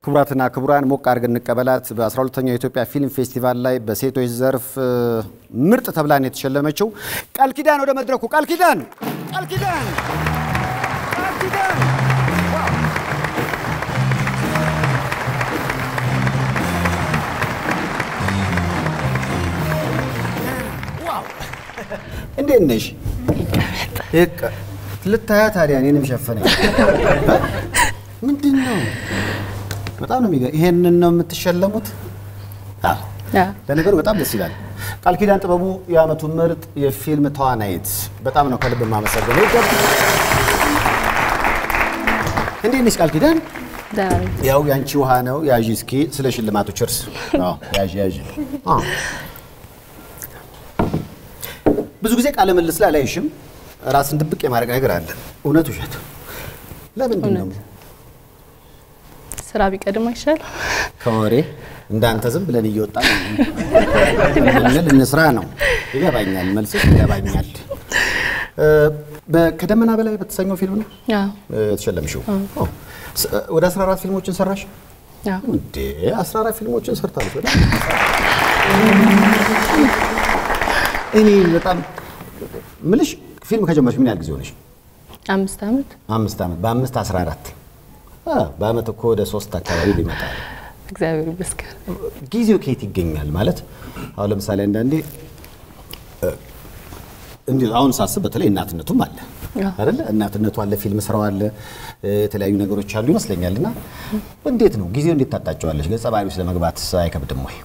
ክቡራትና ክቡራን ሞቅ አድርገን እንቀበላት። በ12ኛው የኢትዮጵያ ፊልም ፌስቲቫል ላይ በሴቶች ዘርፍ እ፣ ምርጥ ተብላን የተሸለመችው ቃል ኪዳን ወደ መድረኩ። ቃል ኪዳን ቃል ኪዳን ቃል ኪዳን እንዴት ነሽ? ይቀ- ልታያ ታዲያ እኔንም ሸፈነኝ። ምንድን ነው? በጣም ነው የሚገ ይሄንን ነው የምትሸለሙት? አዎ። ለነገሩ በጣም ደስ ይላል። ቃል ኪዳን ጥበቡ የዓመቱ ምርጥ የፊልም ተዋናይት፣ በጣም ነው ከልብ የማመሰግነው። ይገባ። እንዴት ነሽ ቃል ኪዳን? ያው ያንቺ ውሃ ነው። ያዥ እስኪ ስለ ሽልማቱ ችርስ። አዎ ያዥ ያዥ። አዎ ብዙ ጊዜ ቃለ ምልልስ ላይ አላይሽም። ራስን ድብቅ የማድረግ ነገር አለ። እውነት ውሸት? ለምንድን ነው ስራ ቢቀድም አይሻል? ከወሬ እንዳንተ ዝም ብለን እየወጣን ምንል እንስራ ነው። ይገባኛል፣ መልስሽ ይገባኛል። እ፣ በ- ከደመና በላይ በተሰኘው ፊልም ነው አዎ እ፣ የተሸለምሽው። ኦ፣ ስ- ወደ 14 ፊልሞችን ሰራሽ አዎ። እንዴ? 14 ፊልሞችን ሰርታለች። ወደ እኔ በጣም ምልሽ ፊልም ከጀመርሽ ምን ያህል ጊዜ ሆነሽ? አምስት ዓመት አምስት ዓመት። በአምስት 14 አ፣ በአመት እኮ ወደ ሶስት አካባቢ ሊመጣል። እግዚአብሔር ይመስገን። ጊዜው ከየት ይገኛል ማለት አሁን ለምሳሌ አንዳንዴ እ፣ እንዲሁ አሁን ሳስብ በተለይ እናትነቱም አለ አዎ። አይደለ? እናትነቱ አለ፣ ፊልም ስራው አለ፣ እ፣ የተለያዩ ነገሮች አሉ ይመስለኛል። እና እንዴት ነው ጊዜው እንዴት ታጣጨዋለች? ገጸ ባህሪ ውስጥ ለመግባት አይከብድም ወይ?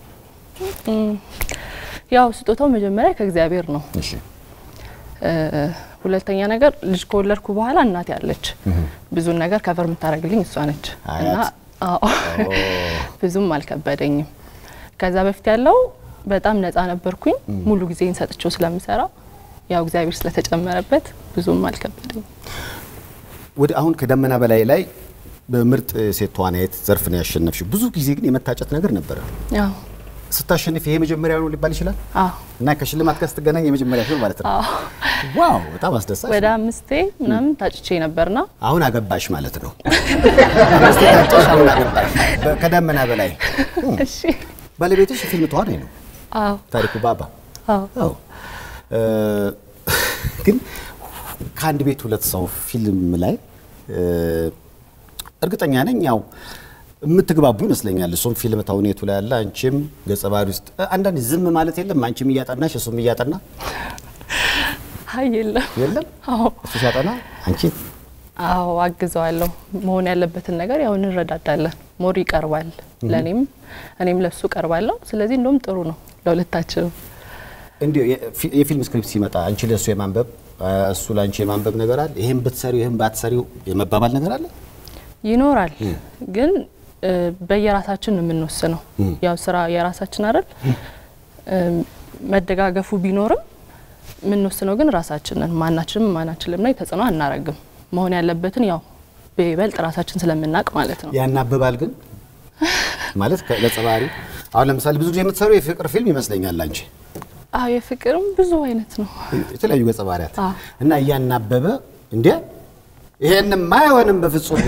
ያው ስጦታው መጀመሪያ ከእግዚአብሔር ነው። እሺ እ፣ ሁለተኛ ነገር ልጅ ከወለድኩ በኋላ እናቴ አለች። ብዙን ነገር ከቨር የምታደርግልኝ እሷ ነች እና አያት። አዎ ብዙም አልከበደኝም። ከዛ በፊት ያለው በጣም ነፃ ነበርኩኝ። ሙሉ ጊዜን ሰጥቼው ስለምሰራ ያው እግዚአብሔር ስለተጨመረበት ብዙም አልከበደኝም። ወደ አሁን ከደመና በላይ ላይ በምርጥ ሴት ተዋናይት ዘርፍ ነው ያሸነፍሽ። ብዙ ጊዜ ግን የመታጨት ነገር ነበረ። ያው ስታሸንፍ ይሄ መጀመሪያ ነው ሊባል ይችላል አዎ እና ከሽልማት ጋር ስትገናኝ የመጀመሪያ ፊልም ማለት ነው። አዎ ዋው በጣም አስደሳች ወደ ነው። አምስቴ ምናምን ታጭቼ ነበርና አሁን አገባሽ ማለት ነው። አምስት ታጨሽ፣ አሁን አገባሽ በ- ከደመና በላይ እሺ ባለቤትሽ ፊልም ተዋናይ ነው አዎ ታሪኩ ባባ። አዎ አዎ እ፣ ግን ከአንድ ቤት ሁለት ሰው ፊልም ላይ እ፣ እርግጠኛ ነኝ ያው የምትግባቡ ይመስለኛል። እሱም ፊልም ተውኔቱ ላይ ያለ አንቺም ገጸ ባህሪ ውስጥ እ፣ አንዳንድ ዝም ማለት የለም። አንቺም እያጠናሽ እሱም እያጠና አይ የለም የለም አዎ እሱ ሲያጠና አንቺ አዎ አግዘዋለሁ። መሆን ያለበትን ነገር ያው እንረዳዳለን። ሞር ይቀርባል ለእኔም እኔም ለሱ ቀርባለሁ። ስለዚህ እንደውም ጥሩ ነው ለሁለታችንም። እንዲሁ የፊ- የፊልም ስክሪፕት ሲመጣ አንቺ ለእሱ የማንበብ እ፣ እሱ ለአንቺ የማንበብ ነገር አለ። ይህም ብትሰሪው ይህም ባትሰሪው የመባባል ነገር አለ። ይኖራል ግን እ፣ በየራሳችን ነው የምንወስነው። ያው ስራ የራሳችን አይደል? እ፣ መደጋገፉ ቢኖርም የምንወስነው ግን ራሳችንን ማናችንም ማናችንም ላይ ተጽዕኖ አናረግም። መሆን ያለበትን ያው በይበልጥ ራሳችን ስለምናውቅ ማለት ነው። ያናብባል ግን ማለት ከገጸ ባህሪ አሁን ለምሳሌ ብዙ ጊዜ የምትሰሩ የፍቅር ፊልም ይመስለኛል አንቺ አዎ የፍቅርም ብዙ አይነት ነው። የተለያዩ ገጸ ባህሪያት አዎ። እና እያናበበ እንዴ ይሄንማ አይሆንም በፍጹም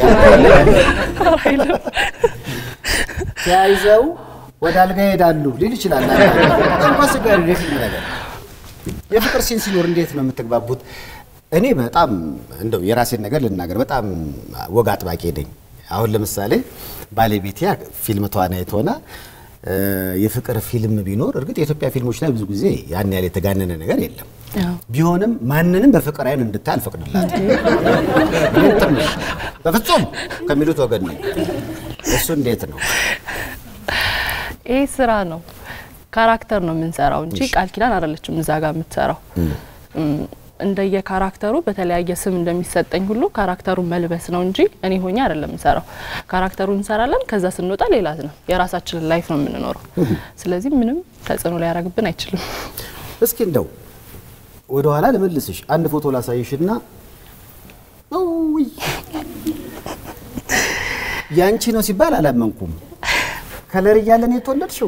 ተያይዘው ወደ አልጋ ይሄዳሉ ሊል ይችላል። በጣም አስቸጋሪ ነው የፊልም ነገር። የፍቅር ሲን ሲኖር እንዴት ነው የምትግባቡት? እኔ በጣም እንደው የራሴን ነገር ልናገር፣ በጣም ወግ አጥባቂ ነኝ። አሁን ለምሳሌ ባለቤቴ ፊልም ተዋናይት ሆና እ፣ የፍቅር ፊልም ቢኖር እርግጥ የኢትዮጵያ ፊልሞች ላይ ብዙ ጊዜ ያን ያህል የተጋነነ ነገር የለም። አዎ። ቢሆንም ማንንም በፍቅር አይን እንድታይ አልፈቅድላት። በፍጹም ከሚሉት ወገን ነው። እሱ እንዴት ነው? ይህ ስራ ነው። ካራክተር ነው የምንሰራው እንጂ ቃል ኪዳን አይደለችም እዛ ጋር የምትሰራው። እም፣ እንደየ ካራክተሩ በተለያየ ስም እንደሚሰጠኝ ሁሉ ካራክተሩን መልበስ ነው እንጂ እኔ ሆኜ አይደለም የምሰራው። ካራክተሩን እንሰራለን፣ ከዛ ስንወጣ ሌላ ነው። የራሳችንን ላይፍ ነው የምንኖረው። ስለዚህ ምንም ተጽዕኖ ሊያደርግብን አይችልም። እስኪ እንደው ወደ ኋላ ልመልስሽ። አንድ ፎቶ ላሳይሽና ውይ ያንቺ ነው ሲባል አላመንኩም። ከለር እያለን የተወለድሽው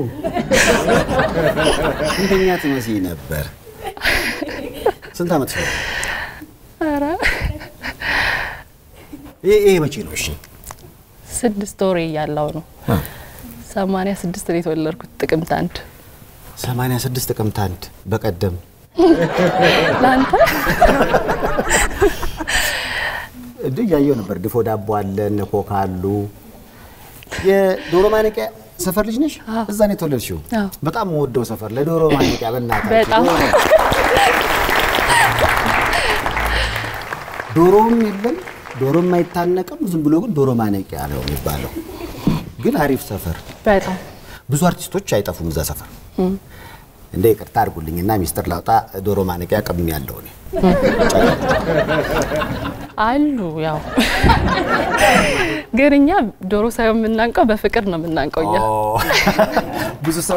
እንደኛ ትመስይ ነበር። ስንት ዓመት ነው? ኧረ ይሄ ይሄ መቼ ነው? እሺ ስድስት ወሬ እያለው ነው። ሰማንያ ስድስት ነው የተወለድኩት ጥቅምት አንድ 86 ጥቅምት አንድ በቀደም ለአንተ እንዴ እያየው ነበር። ድፎ ዳቦ አለ፣ እነ ኮካ አሉ። የዶሮ ማነቂያ ሰፈር ልጅ ነሽ? እዛ ነው የተወለድሽው? አዎ። በጣም ወደው ሰፈር ለዶሮ ማነቂያ በእናታችሁ በጣም ዶሮም የለም ዶሮም አይታነቅም። ዝም ብሎ ግን ዶሮ ማነቂያ ነው የሚባለው። ግን አሪፍ ሰፈር፣ በጣም ብዙ አርቲስቶች አይጠፉም እዛ ሰፈር። እንደ ይቅርታ አድርጉልኝና ሚስጥር ላውጣ፣ ዶሮ ማነቂያ ቅም ያለው እኔ አሉ። ያው ግን እኛ ዶሮ ሳይሆን የምናንቀው በፍቅር ነው የምናንቀው እኛ። ኦ፣ ብዙ ሰው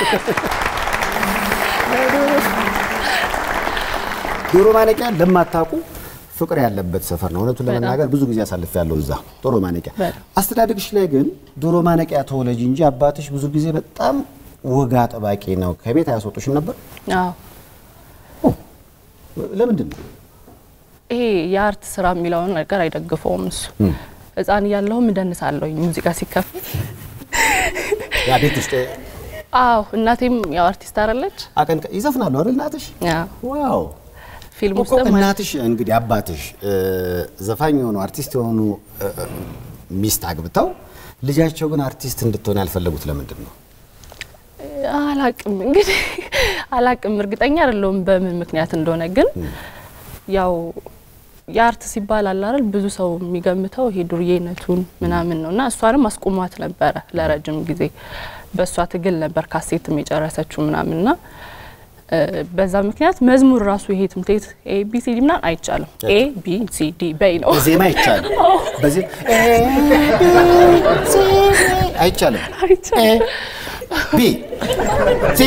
ዶሮ ማነቂያ ለማታውቁ ፍቅር ያለበት ሰፈር ነው። እውነቱን ለመናገር ብዙ ጊዜ አሳልፍ ያለው እዛ ዶሮ ማነቂያ። በጣም። አስተዳደግሽ ላይ ግን ዶሮ ማነቂያ ተወለጅ እንጂ አባትሽ ብዙ ጊዜ በጣም ወግ አጥባቂ ነው። ከቤት አያስወጡሽም ነበር? አዎ ለምንድን ነው? ይሄ የአርት ስራ የሚለውን ነገር አይደግፈውም እሱ። ህፃን እያለሁም እደንሳለሁኝ ሙዚቃ ሲከፈት። ያ ቤት ውስጥ አዎ እናቴም ያው አርቲስት አይደለች። አቀንቀ ይዘፍናሉ አይደል እናትሽ? አዎ ዋው ፊልም እኮ ውስጥም እናትሽ እንግዲህ አባትሽ እ፣ ዘፋኝ የሆኑ አርቲስት የሆኑ እ፣ እ፣ ሚስት አግብተው ልጃቸው ግን አርቲስት እንድትሆን ያልፈለጉት ለምንድን ነው? አላቅም እንግዲህ አላቅም፣ እርግጠኛ አይደለሁም በምን ምክንያት እንደሆነ። ግን ያው የአርት ሲባል አለ አይደል ብዙ ሰው የሚገምተው ይሄ ዱርዬነቱን ምናምን ነው እና እሷንም አስቁሟት ነበረ ለረጅም ጊዜ በእሷ ትግል ነበር ካሴትም የጨረሰችው ምናምን ና በዛ ምክንያት መዝሙር ራሱ ይሄ ትምህርት ቤት ኤ ቢ ሲ ዲ ምናምን አይቻልም። ኤ ቢ ሲ ዲ በይ ነው በዜማ አይቻልም። በዚህ አይቻልም። አይቻልም። ቢ ሲ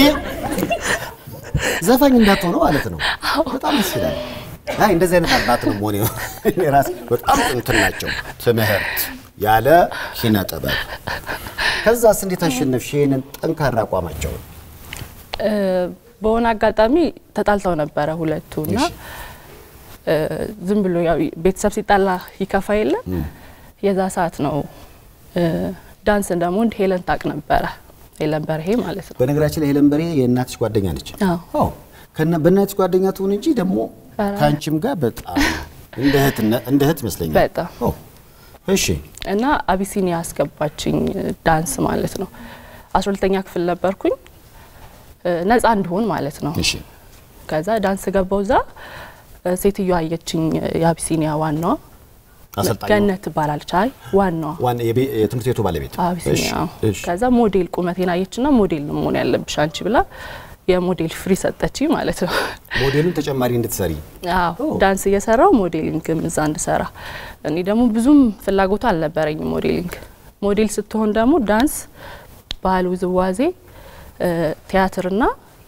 ዘፋኝ እንዳትሆነ ማለት ነው። በጣም ደስ ይላል። አይ እንደዚህ አይነት አባት ነው መሆን ራስ በጣም እንትን ናቸው። ትምህርት ያለ ኪነ ጥበብ። ከዛስ እንዴት አሸነፍሽ ይሄንን ጠንካራ አቋማቸውን? እ፣ በሆነ አጋጣሚ ተጣልተው ነበረ ሁለቱ እና እሺ። እ፣ ዝም ብሎ ያው ቤተሰብ ሲጣላ ይከፋ የለ የዛ ሰዓት ነው እ፣ ዳንስ እንደምወድ ሄለን ታቅ ነበረ ሄለን በርሄ ማለት ነው። በነገራችን ላይ ሄለን በርሄ የእናትሽ ጓደኛ ነች። አዎ። አዎ ከነ በእናትሽ ጓደኛ ትሁን እንጂ ደግሞ ኧረ። ከአንቺም ጋር በጣም እንደ እህት እንደ እህት ይመስለኛል። በጣም አዎ። እሺ እና አቢሲኒያ አስገባችኝ ዳንስ ማለት ነው። አስራ ሁለተኛ ክፍል ነበርኩኝ እ፣ ነፃ እንድሆን ማለት ነው። እሺ ከዛ ዳንስ ገባው እዛ እ፣ ሴትዮዋ አየችኝ የአቢሲኒያ ዋናዋ አሰልጣኝ ገነት ትባላለች። አይ ዋናዋ ዋና የቤ- የትምህርት ቤቱ ባለቤት አቢሲኒያ እሺ፣ እሺ። ከዛ ሞዴል ቁመቴን አየችና ሞዴል ነው መሆን ያለብሽ አንቺ ብላ የሞዴል ፍሪ ሰጠችኝ ማለት ነው። ሞዴሉን ተጨማሪ እንድትሰሪ አዎ ዳንስ እየሰራው ሞዴሊንግም እዛ እንድሰራ። እኔ ደግሞ ብዙም ፍላጎቱ አልነበረኝም ሞዴሊንግ። ሞዴል ስትሆን ደግሞ ዳንስ፣ ባህል፣ ውዝዋዜ፣ እ፣ ቲያትርና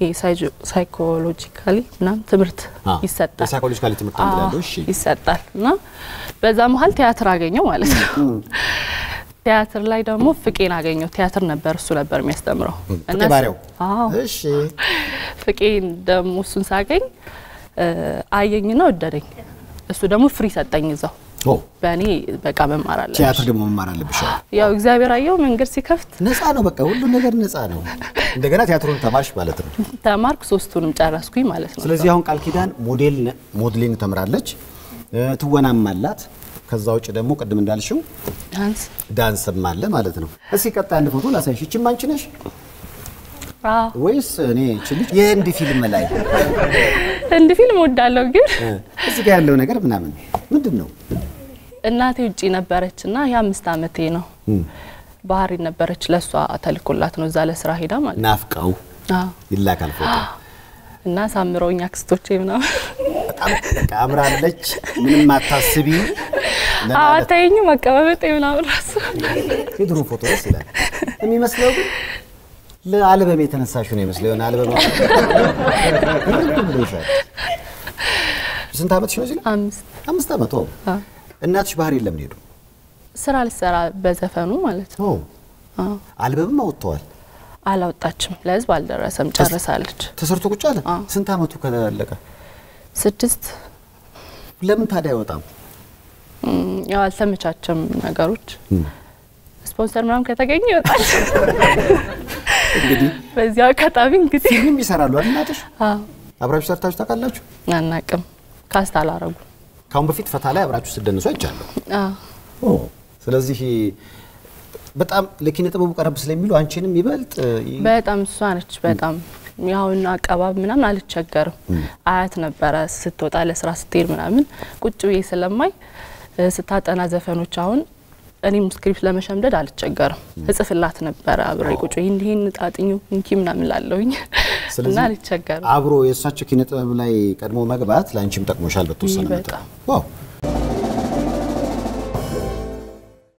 ሳይኮሎጂካሊ ምናምን ትምህርት አ፣ ይሰጣል የሳይኮሎጂካል ትምህርት አዎ፣ እንላለን። እሺ ይሰጣል እና በዛ መሀል ቲያትር አገኘው ማለት ነው። ቲያትር ላይ ደግሞ ፍቄን አገኘው። ቲያትር ነበር እሱ ነበር የሚያስተምረው ፍቄ ባሪያው አዎ እሺ ፍቄን ደግሞ እሱን ሳገኝ እ፣ አየኝና ወደደኝ። እሱ ደግሞ ፍሪ ሰጠኝ እዛው ኦ በእኔ በቃ መማር አለ ቲያትር ደግሞ መማር አለብሽ። አዎ። ያው እግዚአብሔር አየው መንገድ ሲከፍት ነፃ ነው፣ በቃ ሁሉ ነገር ነፃ ነው። እንደገና ቲያትሩን ተማርሽ ማለት ነው። ተማርኩ። ሶስቱንም ጨረስኩኝ ማለት ነው። ስለዚህ አሁን ቃል ኪዳን ሞዴል ሞዴሊንግ ተምራለች፣ እ፣ ትወናም አላት። ከዛ ውጭ ደግሞ ቅድም እንዳልሽው ዳንስ ዳንስም አለ ማለት ነው። እስኪ ቀጣይ አንድ ፎቶ ላሳይሽ። ይችም አንቺ ነሽ አዎ ወይስ እኔ እቺ ልጅ የህንድ ፊልም ላይ እንድ ፊልም ወዳለሁ ግን እ፣ እዚህ ጋር ያለው ነገር ምናምን ምንድን ነው? እናቴ ውጪ ነበረች እና የአምስት አመቴ ነው ባህሪ ነበረች። ለእሷ ተልኮላት ነው እዛ ለስራ ሄዳ ማለት ነው። ናፍቀው አዎ ይላካል ፎቶ። እና ሳምረውኝ አክስቶቼ ምናምን በጣም በቃ አምራለች፣ ምንም አታስቢ ለማለት አዋታይኝ መቀባበጤ ምናምን ራሱ የድሮ ፎቶ ደስ ይላል። የሚመስለው ግን ለአልበም የተነሳሽው ነው ይመስለው። የሆነ አልበም ግርም ብሎሻል። ስንት ዓመትሽ ነው? እዚህ ላይ አምስት አምስት ዓመት። ኦ አዎ። እናትሽ ባህር የለም ሄዱ። ስራ ልሰራ በዘፈኑ ማለት ነው። ኦ አዎ። አልበምም አወጥተዋል። አላወጣችም፣ ለህዝብ አልደረሰም፣ ጨርሳለች። ተሰርቶ ቁጭ አለ። አዎ። ስንት ዓመቱ ከለቀ? ስድስት ለምን ታዲያ አይወጣም? ም፣ ያው አልተመቻቸም ነገሮች። ስፖንሰር ምናምን ከተገኘ ይወጣል። እንግዲህ በዚህ አጋጣሚ እንግዲህ ፊልምም ይሰራሉ አይደል እናትሽ? አዎ አብራችሁ ሰርታችሁ ታውቃላችሁ? አናቅም ካስት አላረጉ ከአሁን በፊት ፈታ ላይ አብራችሁ ስትደንሱ አይቻለሁ። አዎ ስለዚህ በጣም ለኪነ ጥበቡ ቀረብ ስለሚሉ አንቺንም ይበልጥ ይ- በጣም እሷ ነች። በጣም ያሁን አቀባብ ምናምን አልቸገርም። አያት ነበረ ስትወጣ ለስራ ስትሄድ ምናምን ቁጭ ብዬ ስለማይ እ፣ ስታጠና ዘፈኖች አሁን እኔም ስክሪፕት ለመሸምደድ አልቸገርም። እጽፍላት ነበረ አብሬ ቁጭ ብዬ እንዲህን ጣጥኙ እንኪ ምናምን ላለሁኝ እና ስለዚህ አልቸገርም። አብሮ የእሳቸው ኪነ ጥበብ ላይ ቀድሞ መግባት ለአንቺም ጠቅሞሻል በተወሰነ መጠን። በጣም። ዋው